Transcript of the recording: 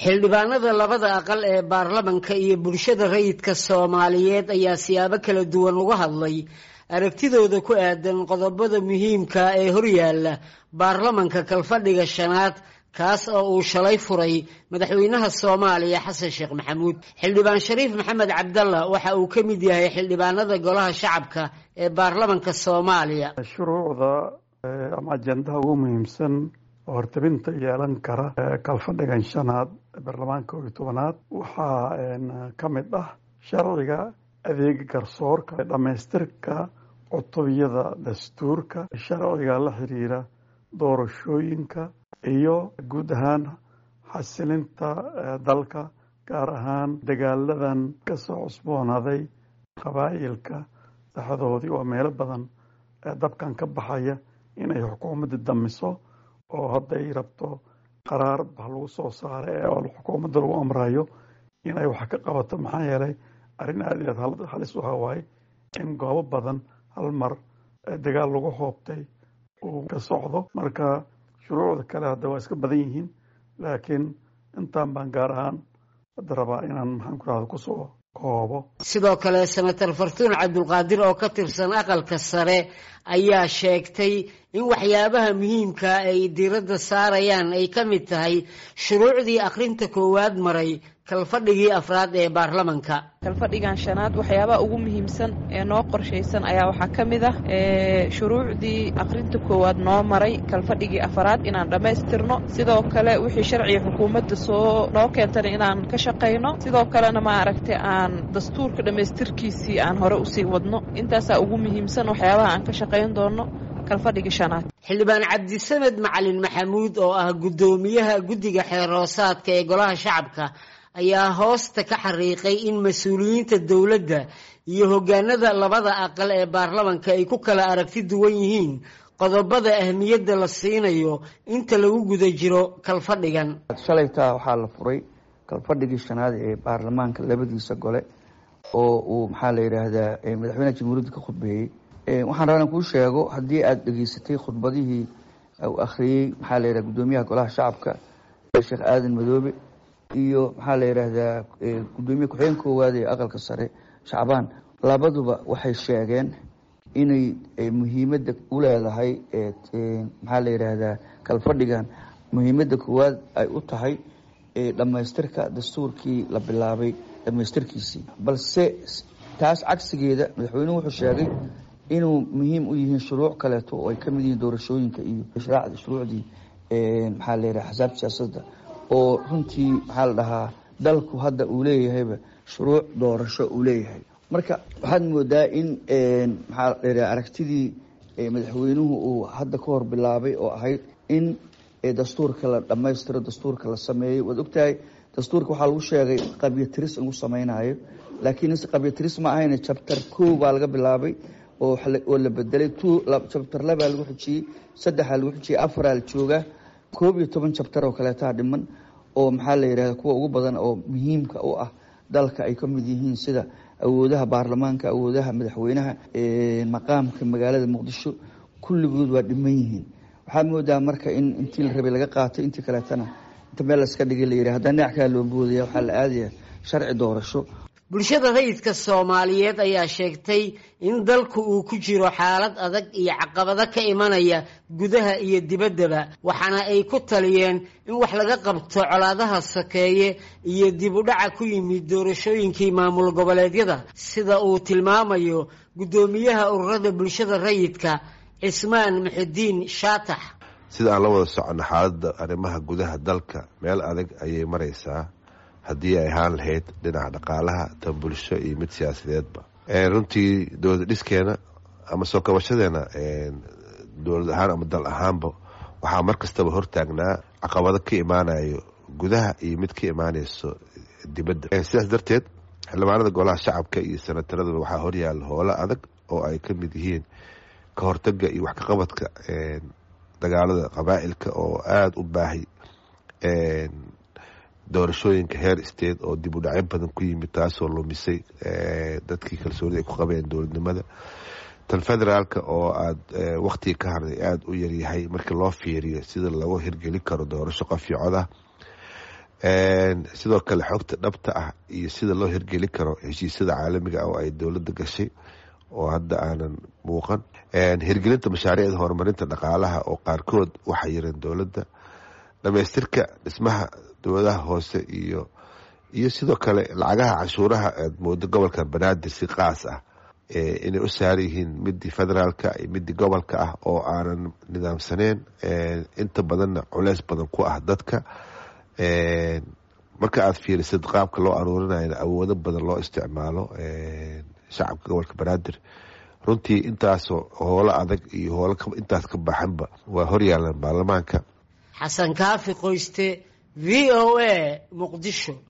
xildhibaanada labada aqal ee baarlamanka iyo bulshada rayidka soomaaliyeed ayaa siyaabo kala duwan uga hadlay aragtidooda ku aadan qodobada muhiimka ee horyaala baarlamanka kalfadhiga shanaad kaas oo uu shalay furay madaxweynaha soomaaliya xasan sheekh maxamuud xildhibaan shariif maxamed cabdalla waxa uu ka mid yahay xildhibaanada golaha shacabka ee baarlamanka soomaaliya shuruucda ama ajendaha ugu muhiimsan oo hortabinta yeelan kara kalfadhigan shanaad baarlamaanka koob iyo tobanaad waxaa ka mid ah sharciga adeega garsoorka dhammaystirka cutubiyada dastuurka sharciga la xiriira doorashooyinka iyo guud ahaan xasilinta dalka gaar ahaan dagaaladan kasoo cusboonaaday qabaa'ilka saxdoodii oo meelo badan dabkan ka baxaya inay xukuumadda damiso oo hadday rabto qaraar ba lagu soo saaray oo xukuumadda lagu amrayo inay wax ka qabato maxaa yeelay arrin aad iyo aad halis u hawaaye in goobo badan hal mar dagaal lagu hoobtay uu ka socdo marka shuruucda kale hadda waa iska badan yihiin laakiin intaan baan gaar ahaan hadda rabaa inaan maxaan ku rahda kusoo koobo sidoo kale senator fartuun cabdulqaadir oo ka tirsan aqalka sare ayaa sheegtay in waxyaabaha muhiimka ay diiradda saarayaan ay ka mid tahay shuruucdii akhrinta koowaad maray kalfadhigii afraad ee baarlamanka kalfadhigan shanaad waxyaabaha ugu muhiimsan ee noo qorshaysan ayaa waxaa ka mid ah shuruucdii akhrinta koowaad noo maray kalfadhigii afraad inaan dhammaystirno sidoo kale wixii sharciga xukuumadda soo noo keentana inaan ka shaqayno sidoo kalena maaragtay aan dastuurka dhammaystirkiisii aan hore usii wadno intaasaa ugu muhiimsan waxyaabaha aan ka shaqayn doono kalfadhigii shanaad xildhibaan cabdisamed macalin maxamuud oo ah guddoomiyaha guddiga xeerhoosaadka ee golaha shacabka ayaa hoosta ka xariiqay in mas-uuliyiinta dowladda iyo hoggaanada labada aqal ee baarlamanka ay ku kala aragti duwan yihiin qodobada ahmiyadda la siinayo inta lagu guda jiro kalfadhigan shalaytaa waxaa la furay kalfadhigii shanaad ee baarlamaanka labadiisa gole oo uu maxaa la yidhaahdaa madaxweynaha jamhuuriyadda ka khudbeeyey waxaan rabaa inaan kuu sheego haddii aada dhegeysatay khudbadihii uu akhriyey maxaa la yidhaha guddoomiyaha golaha shacabka sheekh aadan madoobe iyo maxaa la yidhaahdaa guddoomiye ku-xigeen koowaad ee aqalka sare shacbaan labaduba waxay sheegeen inay muhiimadda u leedahay maxaa la yidhaahdaa kalfadhigan muhiimadda koowaad ay u tahay dhammaystirka dastuurkii la bilaabay dhammaystirkiisii balse taas cagsigeeda madaxweynuhu wuxuu sheegay inuu muhiim u yihiin shuruuc kaleeto oo ay ka mid yihiin doorashooyinka iyo shuruucdii maxaa la yidhaha axsaab siyaasadda oo runtii maxaa la dhahaa dalku hadda uu leeyahayba shuruuc doorasho uu leeyahay marka waxaad moodaa in maxaa la yidhaha aragtidii madaxweynuhu uu hadda ka hor bilaabay oo ahayd in dastuurka la dhammaystiro dastuurka la sameeyo waad ogtahay dastuurka waxaa lagu sheegay qabyatiris in lagu samaynayo laakiin qabyatiris ma ahayn jabtar kow baa laga bilaabay oo la bedelay jabtar labaa lagu xujiyey saddexaa lagu xujiyey afaraa la joogaa koob iyo toban jabtar oo kaleetaa dhiman oo maxaa la yidhahda kuwa ugu badan oo muhiimka u ah dalka ay ka mid yihiin sida awoodaha baarlamaanka awoodaha madaxweynaha maqaamka magaalada muqdisho kulligood waa dhiman yihiin waxaa moodaa marka in intii la rabay laga qaatay intii kaleetana inta meel laska dhigay la yidhi haddana dhinac kale loo boodaya waxaa la aadaya sharci doorasho bulshada rayidka soomaaliyeed ayaa sheegtay in dalku uu ku jiro xaalad adag iyo caqabado ka imanaya gudaha iyo dibaddaba waxaana ay ku taliyeen in wax laga qabto colaadaha sokeeye iyo dib u dhaca ku yimid doorashooyinkii maamul goboleedyada sida uu tilmaamayo guddoomiyaha ururada bulshada rayidka cismaan muxidiin shaatax sida aan la wada soconno xaaladda arrimaha gudaha dalka meel adag ayay maraysaa haddii ay ahaan lahayd dhinaca dhaqaalaha tan bulsho iyo mid siyaasadeedba runtii dowlad dhiskeena ama soo kabashadeena dowlad ahaan ama dal ahaanba waxaa mar kastaba hortaagnaa caqabado ka imaanayo gudaha iyo mid ka imaanayso dibadda sidaas darteed xildhibaanada golaha shacabka iyo senataradaba waxaa horyaala howlo adag oo ay ka mid yihiin ka hortaga iyo wax kaqabadka dagaalada qabaa'ilka oo aada u baahay doorashooyinka heer state oo dib u dhacyo badan ku yimid taasoo lumisay dadkii kalsoonida ay ku qabeen dowladnimada tan federaalka oo aada waktiga ka harday aada u yaryahay markii loo fiiriyo sida lagu hirgelin karo doorasho qof iyo cod ah sidoo kale xogta dhabta ah iyo sida loo hirgeli karo heshiisyada caalamiga ah oo ay dowladda gashay oo hadda aanan muuqan hirgelinta mashaariicda horumarinta dhaqaalaha oo qaarkood waxay yireen dowladda dhamaystirka dhismaha dowladaha hoose iyo iyo sidoo kale lacagaha canshuuraha aad moodo gobolka banaadir si qaas ah inay u saaran yihiin midii federaalka iyo midii gobolka ah oo aanan nidaamsaneen inta badanna culeys badan ku ah dadka marka aad fiirisid qaabka loo aruurinayna awoodo badan loo isticmaalo shacabka gobolka banaadir runtii intaasoo hoolo adag iyo hoolo intaas ka baxanba waa horyaalan baarlamaanka xasan kaafi qoyste v o a muqdisho